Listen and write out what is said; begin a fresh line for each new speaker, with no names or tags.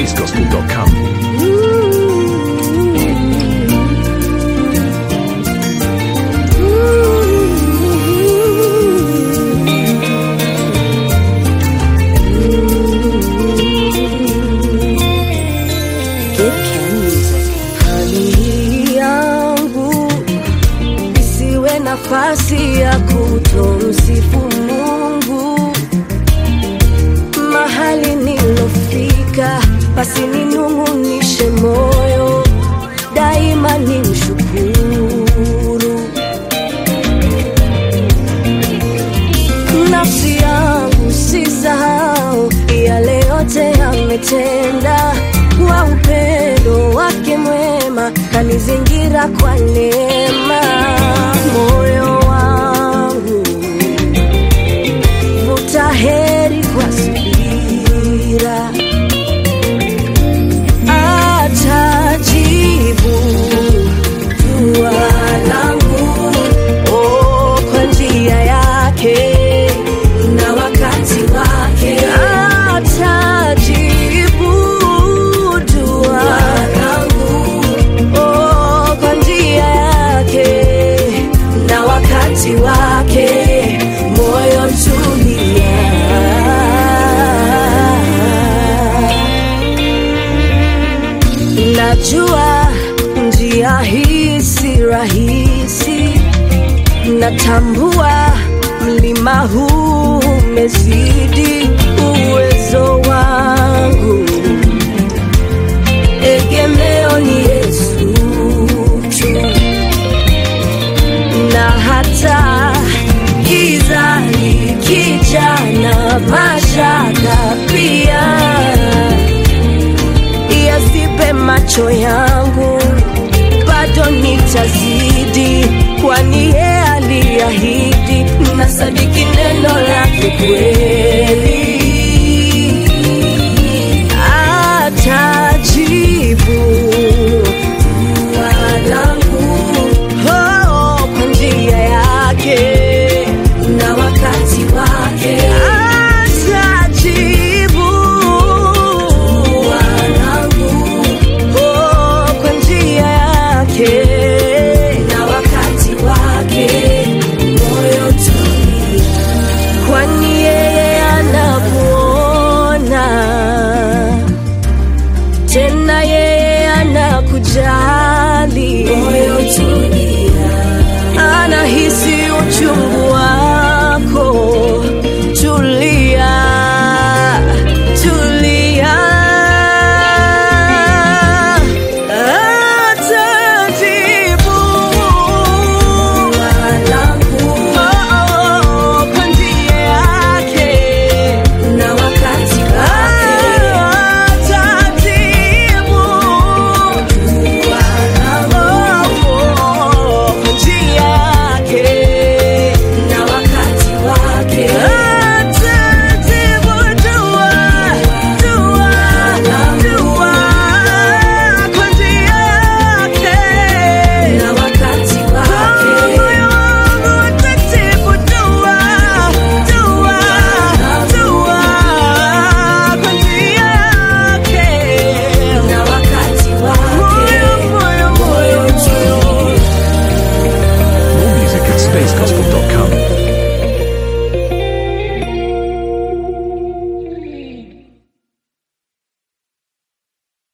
praisgospel.com.
Hali hii yangu isiwe nafasi ya kutomsifu Mungu mahali nilofika, basi ninung'unishe moyo daima, ni mshukuru nafsi yangu, sisahau yale yote yametenda kwa upendo wake mwema, kanizingira kwa neema. Moyo wangu vuta heri kwa subira, atajibu dua langu oh, kwa njia yake na wakati wake atajibu dua langu oh, kwa njia yake na wakati wake moyo tulia najua njia hii si rahisi natambua mlima huu umezidi uwezo wangu egemeo ni yesu tu na hata giza likija na mashaka pia yasipe macho yangu bado nitazidi kwani ye aliahidi na sadiki neno lake kweli